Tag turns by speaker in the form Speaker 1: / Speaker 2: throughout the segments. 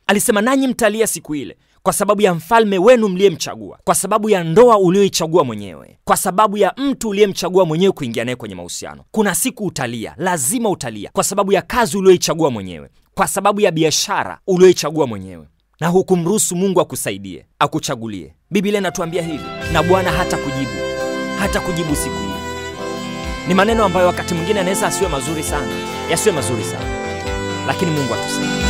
Speaker 1: alisema nanyi mtalia siku ile kwa sababu ya mfalme wenu mliyemchagua, kwa sababu ya ndoa ulioichagua mwenyewe, kwa sababu ya mtu uliyemchagua mwenyewe kuingia naye kwenye mahusiano. Kuna siku utalia, lazima utalia, kwa sababu ya kazi ulioichagua mwenyewe, kwa sababu ya biashara ulioichagua mwenyewe, na hukumruhusu Mungu akusaidie, akuchagulie. Biblia inatuambia hivi, na Bwana hata kujibu, hata kujibu siku ile. Ni maneno ambayo wakati mwingine anaweza asiwe mazuri sana, yasiwe mazuri sana, lakini Mungu atusaidie.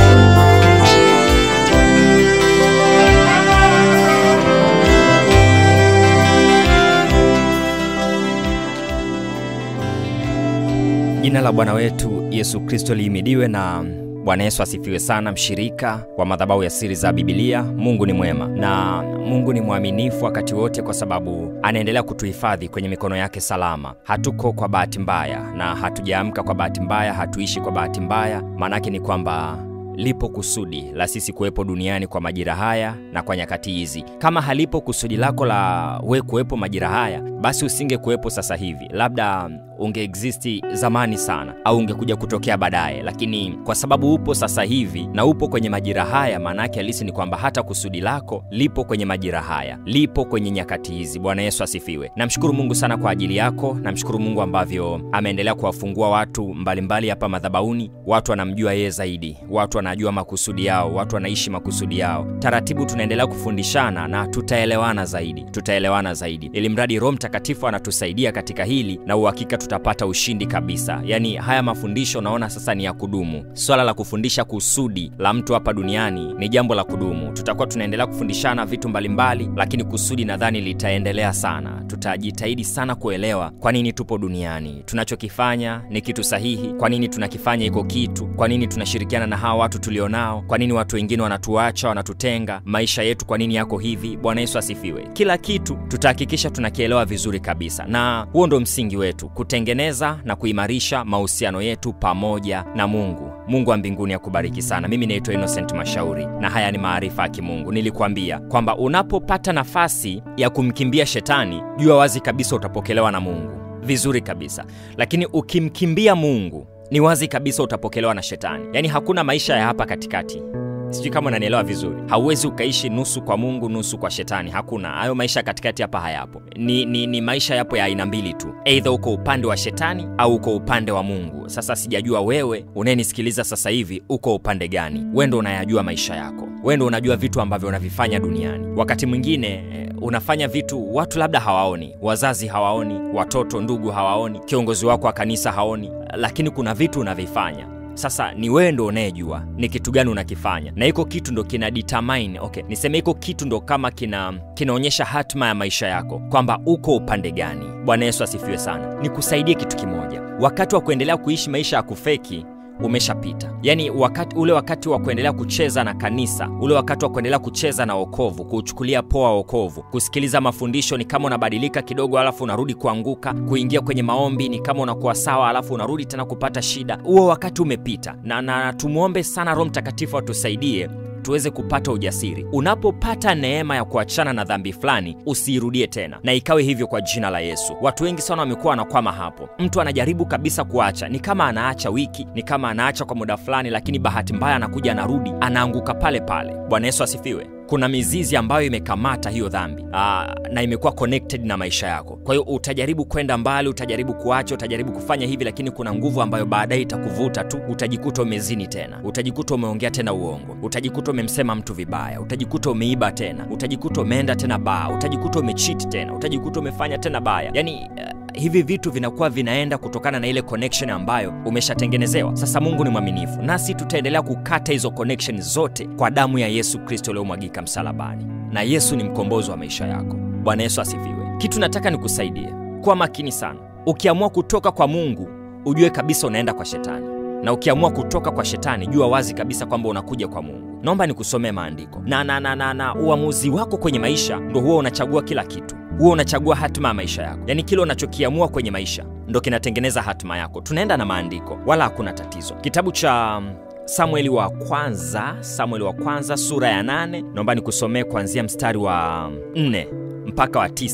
Speaker 1: Jina la Bwana wetu Yesu Kristo lihimidiwe na Bwana Yesu asifiwe sana, mshirika wa madhabahu ya siri za Bibilia. Mungu ni mwema na Mungu ni mwaminifu wakati wote, kwa sababu anaendelea kutuhifadhi kwenye mikono yake salama. Hatuko kwa bahati mbaya na hatujaamka kwa bahati mbaya, hatuishi kwa bahati mbaya. Maanake ni kwamba lipo kusudi la sisi kuwepo duniani kwa majira haya na kwa nyakati hizi. Kama halipo kusudi lako la we kuwepo majira haya, basi usinge kuwepo sasa hivi, labda ungeexisti zamani sana, au ungekuja kutokea baadaye. Lakini kwa sababu upo sasa hivi na upo kwenye majira haya, maana yake halisi ni kwamba hata kusudi lako lipo kwenye majira haya, lipo kwenye nyakati hizi. Bwana Yesu asifiwe. Namshukuru Mungu sana kwa ajili yako. Namshukuru Mungu ambavyo ameendelea kuwafungua watu mbalimbali hapa madhabahuni. Watu wanamjua yeye zaidi, watu wanajua makusudi yao, watu wanaishi makusudi yao. Taratibu tunaendelea kufundishana na tutaelewana zaidi, tutaelewana zaidi, ili mradi Roho Mtakatifu anatusaidia katika hili, na uhakika tutapata ushindi kabisa. Yaani haya mafundisho naona sasa ni ya kudumu. Swala la kufundisha kusudi la mtu hapa duniani ni jambo la kudumu. Tutakuwa tunaendelea kufundishana vitu mbalimbali, lakini kusudi nadhani litaendelea sana. Tutajitahidi sana kuelewa kwa nini tupo duniani, tunachokifanya ni kitu sahihi, kwa nini tunakifanya iko kitu, kwa nini tunashirikiana na hawa watu tulionao, kwa nini watu wengine wanatuacha, wanatutenga, maisha yetu kwa nini yako hivi. Bwana Yesu asifiwe. Kila kitu tutahakikisha tunakielewa vizuri kabisa, na huo ndo msingi wetu, kutengeneza na kuimarisha mahusiano yetu pamoja na Mungu. Mungu wa mbinguni akubariki sana. Mimi naitwa Innocent Mashauri na haya ni maarifa ya Kimungu. Nilikuambia kwamba unapopata nafasi ya kumkimbia shetani, jua wazi kabisa utapokelewa na Mungu vizuri kabisa, lakini ukimkimbia Mungu ni wazi kabisa utapokelewa na shetani. Yaani hakuna maisha ya hapa katikati. Sijui kama unanielewa vizuri. Hauwezi ukaishi nusu kwa Mungu nusu kwa shetani. Hakuna hayo maisha katikati hapa, hayapo. Ni, ni, ni maisha yapo ya aina mbili tu, eidha uko upande wa shetani au uko upande wa Mungu. Sasa sijajua wewe unayenisikiliza sasa hivi uko upande gani? Wewe ndo unayajua maisha yako, wewe ndo unajua vitu ambavyo unavifanya duniani. Wakati mwingine unafanya vitu watu labda hawaoni, wazazi hawaoni, watoto, ndugu hawaoni, kiongozi wako wa kanisa haoni, lakini kuna vitu unavifanya sasa ni wewe ndo unayejua ni kitu gani unakifanya, na iko kitu ndo kina determine, okay, niseme iko kitu ndo kama kina kinaonyesha hatima ya maisha yako kwamba uko upande gani. Bwana Yesu asifiwe sana. Nikusaidie kitu kimoja, wakati wa kuendelea kuishi maisha ya kufeki umeshapita. Yaani wakati ule, wakati wa kuendelea kucheza na kanisa, ule wakati wa kuendelea kucheza na wokovu, kuuchukulia poa wokovu, kusikiliza mafundisho ni kama unabadilika kidogo, alafu unarudi kuanguka, kuingia kwenye maombi ni kama unakuwa sawa, alafu unarudi tena kupata shida. Huo wakati umepita, na, na tumwombe sana Roho Mtakatifu atusaidie tuweze kupata ujasiri. Unapopata neema ya kuachana na dhambi fulani, usiirudie tena, na ikawe hivyo kwa jina la Yesu. Watu wengi sana wamekuwa wanakwama hapo. Mtu anajaribu kabisa kuacha, ni kama anaacha wiki, ni kama anaacha kwa muda fulani, lakini bahati mbaya anakuja, anarudi, anaanguka pale pale. Bwana Yesu asifiwe. Kuna mizizi ambayo imekamata hiyo dhambi aa, na imekuwa connected na maisha yako. Kwa hiyo utajaribu kwenda mbali, utajaribu kuacha, utajaribu kufanya hivi, lakini kuna nguvu ambayo baadaye itakuvuta tu, utajikuta umezini tena, utajikuta umeongea tena uongo, utajikuta umemsema mtu vibaya, utajikuta umeiba tena, utajikuta umeenda tena baa, utajikuta umechit tena, utajikuta umefanya tena baya, yani uh, hivi vitu vinakuwa vinaenda kutokana na ile connection ambayo umeshatengenezewa. Sasa Mungu ni mwaminifu, nasi tutaendelea kukata hizo connection zote kwa damu ya Yesu Kristo iliyomwagika msalabani, na Yesu ni mkombozi wa maisha yako. Bwana Yesu asifiwe. Kitu nataka nikusaidie, kuwa makini sana. Ukiamua kutoka kwa Mungu, ujue kabisa unaenda kwa shetani, na ukiamua kutoka kwa shetani, jua wazi kabisa kwamba unakuja kwa Mungu. Naomba nikusomee maandiko na, na, na, na, na uamuzi wako kwenye maisha ndo huwa unachagua kila kitu huwa unachagua hatima ya maisha yako, yaani kile unachokiamua kwenye maisha ndo kinatengeneza hatima yako. Tunaenda na maandiko, wala hakuna tatizo. Kitabu cha Samueli wa kwanza, Samueli wa kwanza sura ya nane, naomba nikusomee kuanzia mstari wa nne mpaka wa tisa.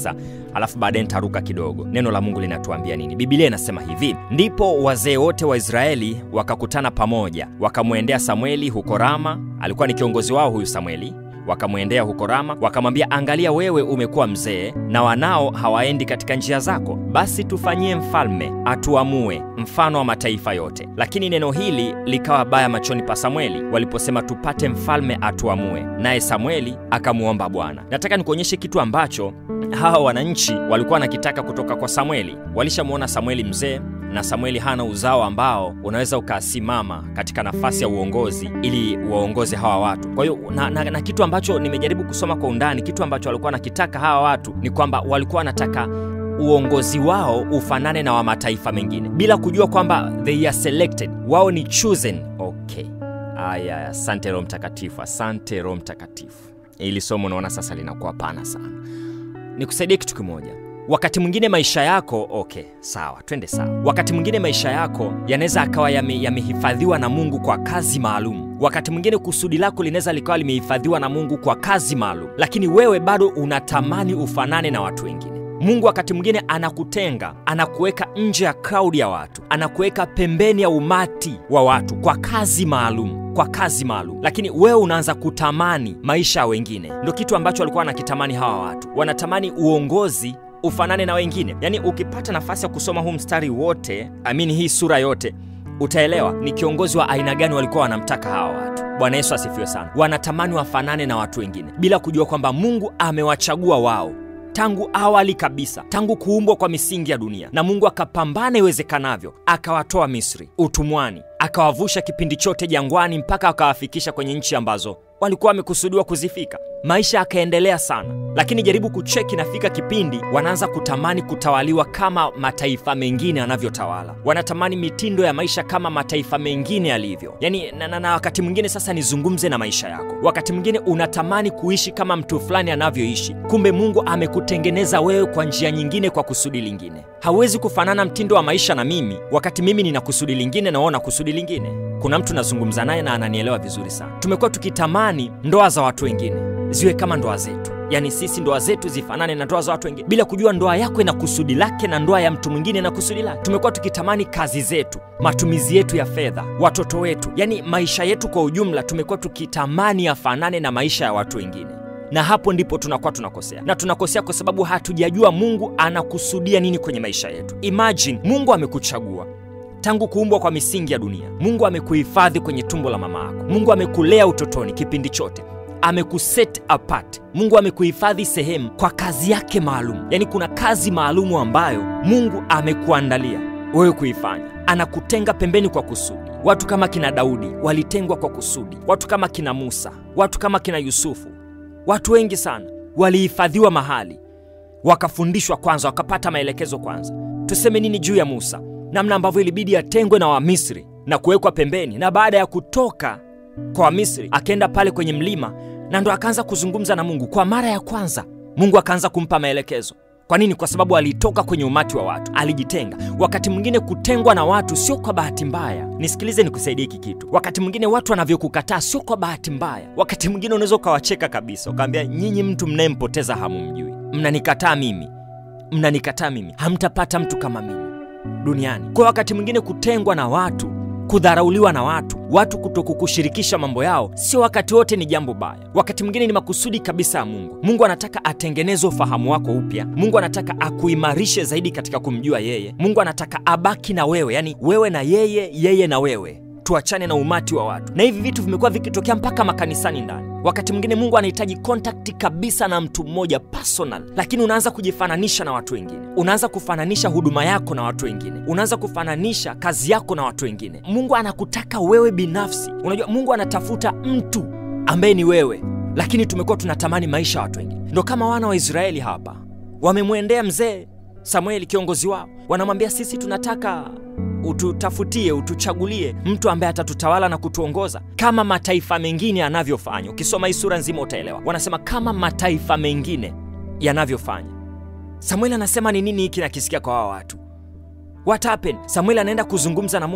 Speaker 1: alafu baadaye nitaruka kidogo. Neno la Mungu linatuambia nini? Biblia inasema hivi: ndipo wazee wote wa Israeli wakakutana pamoja, wakamwendea Samueli huko Rama. Alikuwa ni kiongozi wao huyu Samueli wakamwendea huko Rama, wakamwambia, angalia, wewe umekuwa mzee na wanao hawaendi katika njia zako, basi tufanyie mfalme atuamue mfano wa mataifa yote. Lakini neno hili likawa baya machoni pa Samueli waliposema tupate mfalme atuamue, naye Samueli akamwomba Bwana. Nataka nikuonyeshe kitu ambacho hawa wananchi walikuwa wanakitaka kutoka kwa Samueli. Walishamwona Samueli mzee na Samueli hana uzao ambao unaweza ukasimama katika nafasi ya uongozi ili waongoze hawa watu. Kwa hiyo na, na, na kitu ambacho nimejaribu kusoma kwa undani, kitu ambacho walikuwa wanakitaka hawa watu ni kwamba walikuwa wanataka uongozi wao ufanane na wa mataifa mengine, bila kujua kwamba they are selected, wao ni chosen. Okay, aya, asante Roho Mtakatifu, asante Roho Mtakatifu. Ili somo unaona sasa linakuwa pana sana. Nikusaidie kitu kimoja wakati mwingine maisha yako okay, sawa, twende sawa. Wakati mwingine maisha yako yanaweza akawa yamehifadhiwa yame na Mungu kwa kazi maalum. Wakati mwingine kusudi lako linaweza likawa limehifadhiwa na Mungu kwa kazi maalum, lakini wewe bado unatamani ufanane na watu wengine. Mungu wakati mwingine anakutenga, anakuweka nje ya crowd ya watu, anakuweka pembeni ya umati wa watu kwa kazi maalum kwa kazi maalum, lakini wewe unaanza kutamani maisha ya wengine. Ndo kitu ambacho walikuwa wanakitamani hawa watu, wanatamani uongozi ufanane na wengine. Yaani, ukipata nafasi ya kusoma huu mstari wote, amini hii sura yote, utaelewa ni kiongozi wa aina gani walikuwa wanamtaka hawa watu. Bwana Yesu asifiwe sana. Wanatamani wafanane na watu wengine bila kujua kwamba Mungu amewachagua wao tangu awali kabisa, tangu kuumbwa kwa misingi ya dunia, na Mungu akapambana iwezekanavyo, akawatoa Misri utumwani, akawavusha kipindi chote jangwani, mpaka akawafikisha kwenye nchi ambazo walikuwa wamekusudiwa kuzifika. Maisha yakaendelea sana, lakini jaribu kucheki, nafika kipindi wanaanza kutamani kutawaliwa kama mataifa mengine yanavyotawala. Wanatamani mitindo ya maisha kama mataifa mengine yalivyo, yani na, na, na wakati mwingine sasa nizungumze na maisha yako. Wakati mwingine unatamani kuishi kama mtu fulani anavyoishi, kumbe Mungu amekutengeneza wewe kwa njia nyingine, kwa kusudi lingine. Hauwezi kufanana mtindo wa maisha na mimi wakati mimi nina kusudi lingine na wewe una kusudi lingine. Kuna mtu nazungumza naye na ananielewa vizuri sana. Tumekuwa tukitamani ndoa za watu wengine ziwe kama ndoa zetu, yaani sisi ndoa zetu zifanane na ndoa za watu wengine, bila kujua ndoa yako ina kusudi lake na ndoa ya mtu mwingine na kusudi lake. Tumekuwa tukitamani kazi zetu, matumizi yetu ya fedha, watoto wetu, yaani maisha yetu kwa ujumla, tumekuwa tukitamani yafanane na maisha ya watu wengine na hapo ndipo tunakuwa tunakosea, na tunakosea kwa sababu hatujajua Mungu anakusudia nini kwenye maisha yetu. Imagine Mungu amekuchagua tangu kuumbwa kwa misingi ya dunia. Mungu amekuhifadhi kwenye tumbo la mama yako. Mungu amekulea utotoni kipindi chote, amekuset apart. Mungu amekuhifadhi sehemu kwa kazi yake maalum, yaani kuna kazi maalumu ambayo Mungu amekuandalia wewe kuifanya. Anakutenga pembeni kwa kusudi. Watu kama kina Daudi walitengwa kwa kusudi, watu kama kina Musa, watu kama kina Yusufu, watu wengi sana walihifadhiwa mahali, wakafundishwa kwanza, wakapata maelekezo kwanza. Tuseme nini juu ya Musa, namna ambavyo ilibidi atengwe na Wamisri na kuwekwa pembeni, na baada ya kutoka kwa Wamisri akaenda pale kwenye mlima, na ndo akaanza kuzungumza na Mungu kwa mara ya kwanza. Mungu akaanza kumpa maelekezo. Kwa nini? Kwa sababu alitoka kwenye umati wa watu, alijitenga. Wakati mwingine kutengwa na watu sio kwa bahati mbaya. Nisikilize, nikusaidie hiki kitu. Wakati mwingine watu wanavyokukataa sio kwa bahati mbaya. Wakati mwingine unaweza ukawacheka kabisa, ukaambia, nyinyi mtu mnayempoteza hamumjui, mnanikataa mimi, mnanikataa mimi, hamtapata mtu kama mimi duniani. Kwa wakati mwingine kutengwa na watu kudharauliwa na watu, watu kutokukushirikisha mambo yao, sio wakati wote ni jambo baya. Wakati mwingine ni makusudi kabisa ya Mungu. Mungu anataka atengeneze ufahamu wako upya. Mungu anataka akuimarishe zaidi katika kumjua yeye. Mungu anataka abaki na wewe, yani wewe na yeye, yeye na wewe, tuachane na umati wa watu. Na hivi vitu vimekuwa vikitokea mpaka makanisani ndani. Wakati mwingine Mungu anahitaji kontakti kabisa na mtu mmoja personal, lakini unaanza kujifananisha na watu wengine, unaanza kufananisha huduma yako na watu wengine, unaanza kufananisha kazi yako na watu wengine. Mungu anakutaka wewe binafsi. Unajua, Mungu anatafuta mtu ambaye ni wewe, lakini tumekuwa tunatamani maisha ya watu wengine. Ndo kama wana wa Israeli hapa wamemwendea mzee Samueli, kiongozi wao, wanamwambia sisi tunataka ututafutie utuchagulie mtu ambaye atatutawala na kutuongoza kama mataifa mengine yanavyofanya. Ukisoma hii sura nzima utaelewa, wanasema kama mataifa mengine yanavyofanya. Samueli anasema ni nini hiki nakisikia kwa hawa watu? What happened? Samueli anaenda kuzungumza na Mungu,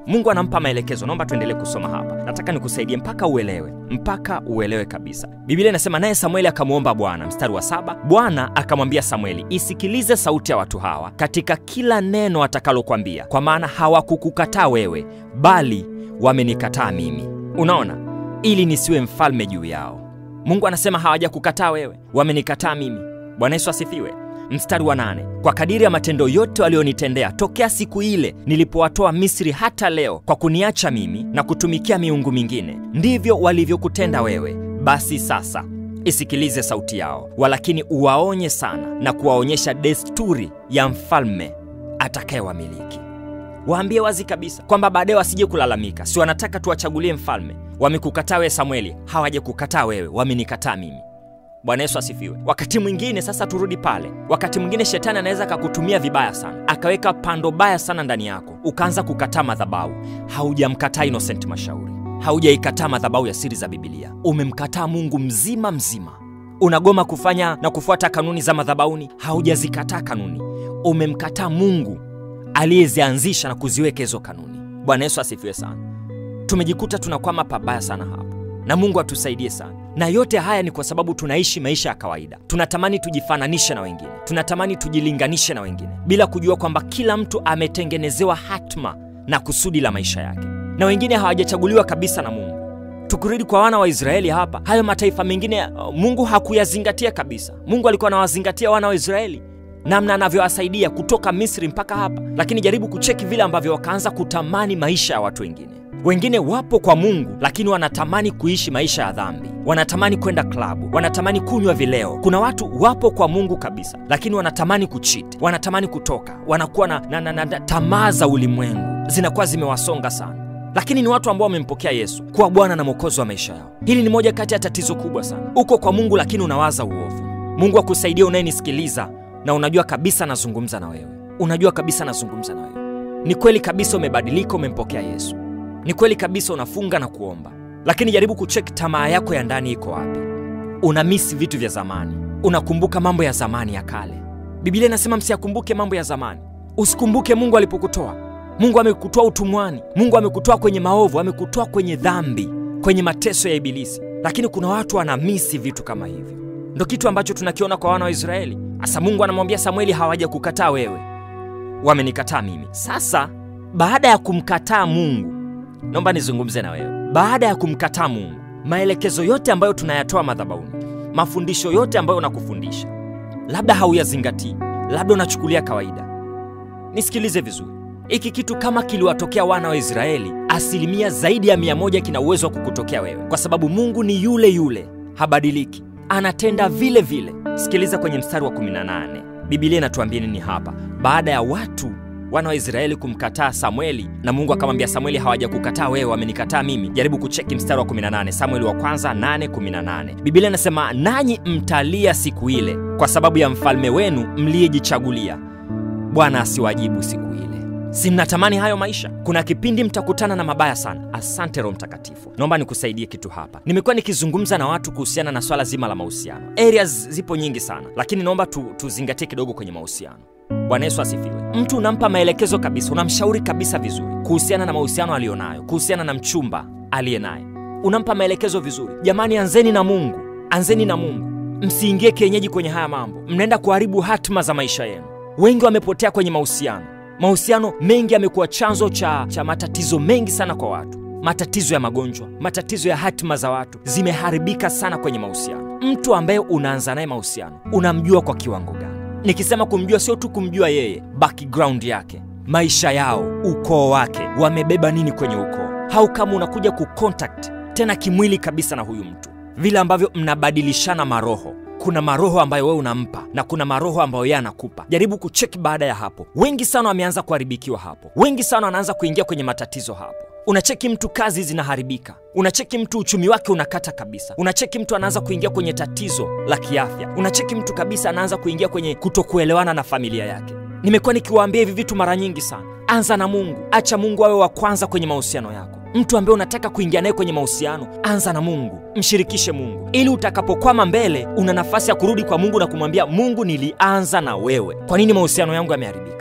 Speaker 1: mungu anampa maelekezo naomba tuendelee kusoma hapa nataka nikusaidie mpaka uelewe mpaka uelewe kabisa biblia inasema naye samueli akamwomba bwana mstari wa saba bwana akamwambia samueli isikilize sauti ya watu hawa katika kila neno atakalokwambia kwa maana hawakukukataa wewe bali wamenikataa mimi unaona ili nisiwe mfalme juu yao mungu anasema hawajakukataa wewe wamenikataa mimi bwana yesu asifiwe mstari wa nane kwa kadiri ya matendo yote walionitendea tokea siku ile nilipowatoa misri hata leo kwa kuniacha mimi na kutumikia miungu mingine ndivyo walivyokutenda wewe basi sasa isikilize sauti yao walakini uwaonye sana na kuwaonyesha desturi ya mfalme atakayewamiliki waambie wazi kabisa kwamba baadaye wasije kulalamika si wanataka tuwachagulie mfalme wamekukataa wewe samueli hawajakukataa wewe wamenikataa mimi bwana yesu asifiwe wakati mwingine sasa turudi pale wakati mwingine shetani anaweza akakutumia vibaya sana akaweka pando baya sana ndani yako ukaanza kukataa madhabahu haujamkataa innocent mashauri haujaikataa madhabahu ya siri za bibilia umemkataa mungu mzima mzima unagoma kufanya na kufuata kanuni za madhabauni haujazikataa kanuni umemkataa mungu aliyezianzisha na kuziweka hizo kanuni bwana yesu asifiwe sana tumejikuta tunakwama pabaya sana hapo na mungu atusaidie sana na yote haya ni kwa sababu tunaishi maisha ya kawaida tunatamani tujifananishe na wengine tunatamani tujilinganishe na wengine bila kujua kwamba kila mtu ametengenezewa hatma na kusudi la maisha yake na wengine hawajachaguliwa kabisa na mungu tukirudi kwa wana wa israeli hapa hayo mataifa mengine uh, mungu hakuyazingatia kabisa mungu alikuwa anawazingatia wana wa israeli namna anavyowasaidia kutoka misri mpaka hapa lakini jaribu kucheki vile ambavyo wakaanza kutamani maisha ya watu wengine wengine wapo kwa mungu lakini wanatamani kuishi maisha ya dhambi wanatamani kwenda klabu wanatamani kunywa vileo kuna watu wapo kwa mungu kabisa lakini wanatamani kuchiti wanatamani kutoka wanakuwa na, na, na, na, na tamaa za ulimwengu zinakuwa zimewasonga sana lakini ni watu ambao wamempokea yesu kuwa bwana na mwokozi wa maisha yao hili ni moja kati ya tatizo kubwa sana uko kwa mungu lakini unawaza uovu mungu akusaidia unayenisikiliza na unajua kabisa nazungumza na wewe unajua kabisa nazungumza na wewe ni kweli kabisa umebadilika umempokea yesu ni kweli kabisa unafunga na kuomba lakini jaribu kucheki tamaa yako ya ndani iko wapi una misi vitu vya zamani unakumbuka mambo ya zamani ya kale biblia inasema msiyakumbuke mambo ya zamani usikumbuke mungu alipokutoa mungu amekutoa utumwani mungu amekutoa kwenye maovu amekutoa kwenye dhambi kwenye mateso ya ibilisi lakini kuna watu wanamisi vitu kama hivyo ndo kitu ambacho tunakiona kwa wana wa israeli hasa mungu anamwambia samueli hawaja kukataa wewe wamenikataa mimi sasa baada ya kumkataa mungu naomba nizungumze na wewe baada ya kumkataa mungu maelekezo yote ambayo tunayatoa madhabauni mafundisho yote ambayo unakufundisha labda hauyazingatii labda unachukulia kawaida nisikilize vizuri hiki kitu kama kiliwatokea wana wa israeli asilimia zaidi ya mia moja kina uwezo wa kukutokea wewe kwa sababu mungu ni yule yule habadiliki anatenda vile vile sikiliza kwenye mstari wa 18 bibilia inatuambia nini hapa baada ya watu wana wa israeli kumkataa samueli na mungu akamwambia samueli hawajakukataa wewe wamenikataa mimi jaribu kucheki mstari wa 18 samueli wa kwanza 818 bibilia inasema nanyi mtalia siku ile kwa sababu ya mfalme wenu mliyejichagulia bwana asiwajibu siku ile si mnatamani hayo maisha kuna kipindi mtakutana na mabaya sana asante roho mtakatifu naomba nikusaidie kitu hapa nimekuwa nikizungumza na watu kuhusiana na swala zima la mahusiano areas zipo nyingi sana lakini naomba tu, tuzingatie kidogo kwenye mahusiano bwana yesu asifiwe mtu unampa maelekezo kabisa unamshauri kabisa vizuri kuhusiana na mahusiano aliyonayo kuhusiana na mchumba aliye naye unampa maelekezo vizuri jamani anzeni na mungu anzeni na mungu msiingie kienyeji kwenye haya mambo mnaenda kuharibu hatima za maisha yenu wengi wamepotea kwenye mahusiano mahusiano mengi yamekuwa chanzo cha, cha matatizo mengi sana kwa watu matatizo ya magonjwa matatizo ya hatima za watu zimeharibika sana kwenye mahusiano mtu ambaye unaanza naye mahusiano unamjua kwa kiwango gani nikisema kumjua sio tu kumjua yeye background yake maisha yao ukoo wake wamebeba nini kwenye ukoo au kama unakuja kucontact tena kimwili kabisa na huyu mtu vile ambavyo mnabadilishana maroho kuna maroho ambayo wewe unampa na kuna maroho ambayo yeye anakupa jaribu kucheki baada ya hapo wengi sana wameanza kuharibikiwa hapo wengi sana wanaanza kuingia kwenye matatizo hapo unacheki mtu kazi zinaharibika unacheki mtu uchumi wake unakata kabisa unacheki mtu anaanza kuingia kwenye tatizo la kiafya unacheki mtu kabisa anaanza kuingia kwenye kutokuelewana na familia yake nimekuwa nikiwaambia hivi vitu mara nyingi sana anza na mungu acha mungu awe wa kwanza kwenye mahusiano yako mtu ambaye unataka kuingia naye kwenye mahusiano anza na mungu mshirikishe mungu ili utakapokwama mbele una nafasi ya kurudi kwa mungu na kumwambia mungu nilianza na wewe kwa nini mahusiano yangu yameharibika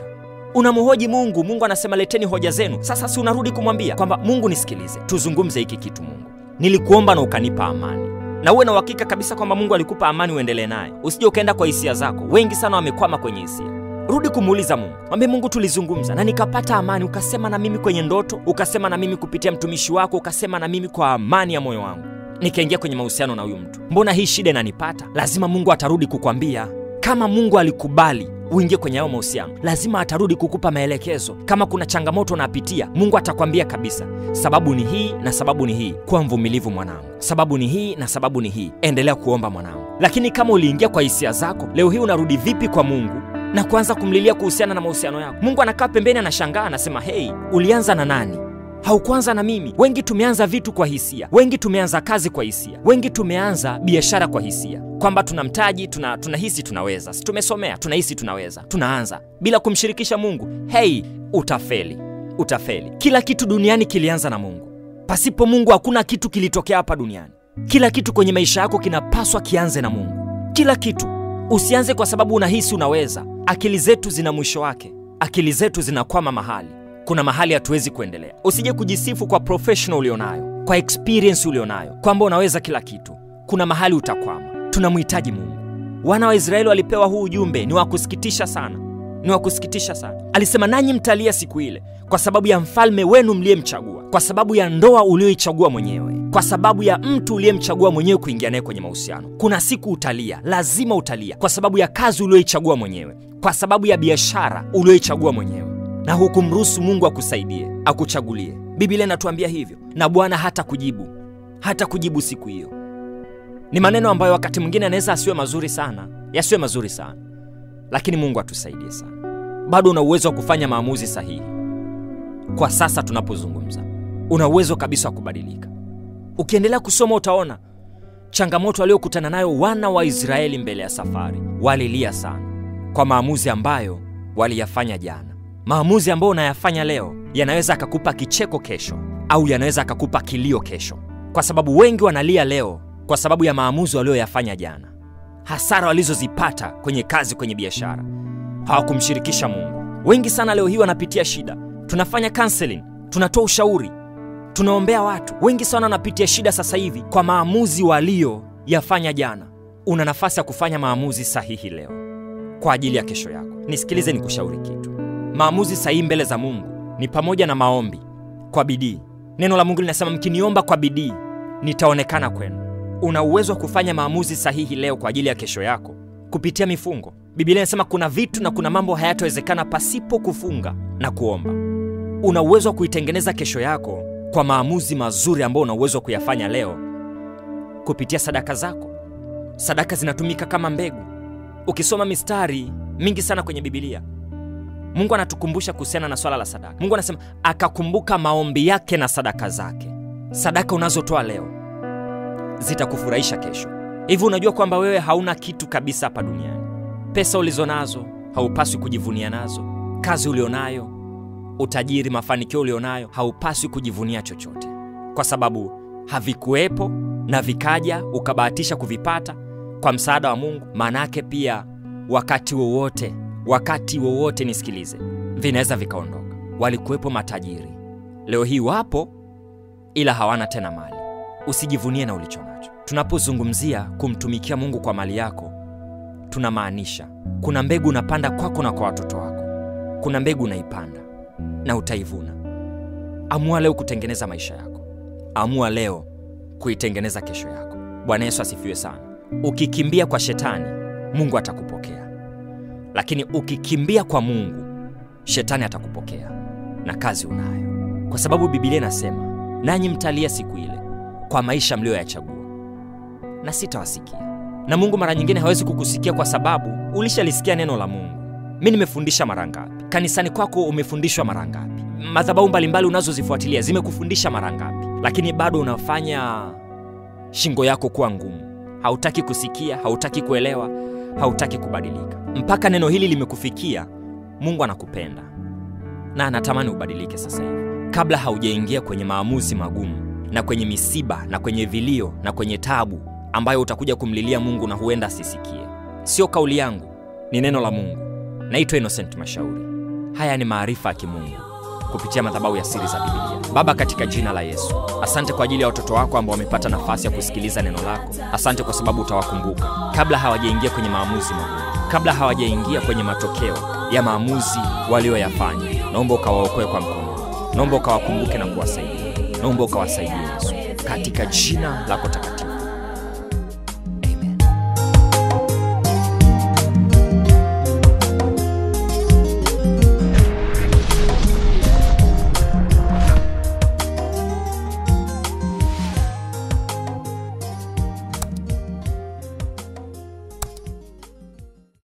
Speaker 1: unamhoji mungu mungu anasema leteni hoja zenu sasa si unarudi kumwambia kwamba mungu nisikilize tuzungumze hiki kitu mungu nilikuomba na ukanipa amani na uwe na uhakika kabisa kwamba mungu alikupa amani uendelee naye usije ukaenda kwa hisia zako wengi sana wamekwama kwenye hisia rudi kumuuliza mungu mwambie mungu tulizungumza na nikapata amani ukasema na mimi kwenye ndoto ukasema na mimi kupitia mtumishi wako ukasema na mimi kwa amani ya moyo wangu nikaingia kwenye mahusiano na huyu mtu mbona hii shida inanipata lazima mungu atarudi kukwambia kama mungu alikubali uingie kwenye hayo mahusiano lazima atarudi kukupa maelekezo kama kuna changamoto unapitia mungu atakwambia kabisa sababu ni hii na sababu ni hii kuwa mvumilivu mwanangu sababu ni hii na sababu ni hii endelea kuomba mwanangu lakini kama uliingia kwa hisia zako leo hii unarudi vipi kwa mungu na kuanza kumlilia kuhusiana na mahusiano yako mungu anakaa pembeni anashangaa anasema hei ulianza na nani haukuanza na mimi wengi tumeanza vitu kwa hisia wengi tumeanza kazi kwa hisia wengi tumeanza biashara kwa hisia kwamba tuna mtaji tuna, tunahisi tunaweza si tumesomea tunahisi tunaweza tunaanza bila kumshirikisha mungu hei utafeli utafeli kila kitu duniani kilianza na mungu pasipo mungu hakuna kitu kilitokea hapa duniani kila kitu kwenye maisha yako kinapaswa kianze na mungu kila kitu usianze kwa sababu unahisi unaweza akili zetu zina mwisho wake akili zetu zinakwama mahali kuna mahali hatuwezi kuendelea usije kujisifu kwa professional ulionayo kwa experience ulionayo kwamba unaweza kila kitu kuna mahali utakwama tunamhitaji mungu wana wa israeli walipewa huu ujumbe ni wa kusikitisha sana ni wa kusikitisha sana alisema nanyi mtalia siku ile kwa sababu ya mfalme wenu mliyemchagua kwa sababu ya ndoa ulioichagua mwenyewe kwa sababu ya mtu uliyemchagua mwenyewe kuingia naye kwenye mahusiano kuna siku utalia lazima utalia kwa sababu ya kazi ulioichagua mwenyewe kwa sababu ya biashara ulioichagua mwenyewe na hukumruhusu mungu akusaidie akuchagulie biblia inatuambia hivyo na bwana hata kujibu hata kujibu siku hiyo ni maneno ambayo wakati mwingine anaweza asiwe mazuri sana yasiwe mazuri sana lakini mungu atusaidie sana bado una uwezo wa kufanya maamuzi sahihi kwa sasa tunapozungumza una uwezo kabisa wa kubadilika ukiendelea kusoma utaona changamoto waliokutana nayo wana wa israeli mbele ya safari walilia sana kwa maamuzi ambayo waliyafanya jana maamuzi ambayo unayafanya leo yanaweza akakupa kicheko kesho au yanaweza akakupa kilio kesho kwa sababu wengi wanalia leo kwa sababu ya maamuzi walioyafanya jana hasara walizozipata kwenye kazi kwenye biashara hawakumshirikisha mungu wengi sana leo hii wanapitia shida tunafanya counseling tunatoa ushauri tunaombea watu wengi sana wanapitia shida sasa hivi kwa maamuzi walioyafanya jana una nafasi ya kufanya maamuzi sahihi leo kwa ajili ya kesho yako nisikilize nikushauri kitu maamuzi sahihi mbele za mungu ni pamoja na maombi kwa bidii neno la mungu linasema mkiniomba kwa bidii nitaonekana kwenu una uwezo wa kufanya maamuzi sahihi leo kwa ajili ya kesho yako kupitia mifungo bibilia inasema kuna vitu na kuna mambo hayatawezekana pasipo kufunga na kuomba una uwezo wa kuitengeneza kesho yako kwa maamuzi mazuri ambayo una uwezo wa kuyafanya leo kupitia sadaka zako sadaka zinatumika kama mbegu ukisoma mistari mingi sana kwenye bibilia mungu anatukumbusha kuhusiana na swala la sadaka mungu anasema akakumbuka maombi yake na sadaka zake sadaka unazotoa leo zitakufurahisha kesho hivi unajua kwamba wewe hauna kitu kabisa hapa duniani pesa ulizo nazo haupaswi kujivunia nazo kazi ulionayo utajiri mafanikio ulionayo haupaswi kujivunia chochote kwa sababu havikuwepo na vikaja ukabahatisha kuvipata kwa msaada wa mungu maana yake pia wakati wowote wakati wowote nisikilize vinaweza vikaondoka walikuwepo matajiri leo hii wapo ila hawana tena mali usijivunie na ulicho nacho tunapozungumzia kumtumikia mungu kwa mali yako tunamaanisha kuna mbegu unapanda kwako na kwa watoto wako kuna mbegu unaipanda na utaivuna amua leo kutengeneza maisha yako amua leo kuitengeneza kesho yako bwana yesu asifiwe sana ukikimbia kwa shetani mungu atakupokea lakini ukikimbia kwa mungu shetani atakupokea na kazi unayo kwa sababu bibilia inasema nanyi mtalia siku ile kwa maisha mliyoyachagua na sitawasikia na mungu mara nyingine hawezi kukusikia kwa sababu ulishalisikia neno la mungu mi nimefundisha mara ngapi kanisani kwako umefundishwa mara ngapi madhabahu mbalimbali unazozifuatilia zimekufundisha mara ngapi lakini bado unafanya shingo yako kuwa ngumu hautaki kusikia hautaki kuelewa hautaki kubadilika mpaka neno hili limekufikia mungu anakupenda na anatamani ubadilike sasa hivi kabla haujaingia kwenye maamuzi magumu na kwenye misiba na kwenye vilio na kwenye tabu ambayo utakuja kumlilia mungu na huenda asisikie sio kauli yangu ni neno la mungu naitwa innocent mashauri Haya ni maarifa ya kimungu kupitia madhabahu ya siri za Biblia. Baba, katika jina la Yesu, asante kwa ajili ya watoto wako ambao wamepata nafasi ya kusikiliza neno lako. Asante kwa sababu utawakumbuka kabla hawajaingia kwenye maamuzi magumu, kabla hawajaingia kwenye matokeo ya maamuzi walioyafanya. Naomba ukawaokoe kwa mkono, naomba ukawakumbuke na kuwasaidia, naomba ukawasaidie Yesu, katika jina lako takatifu.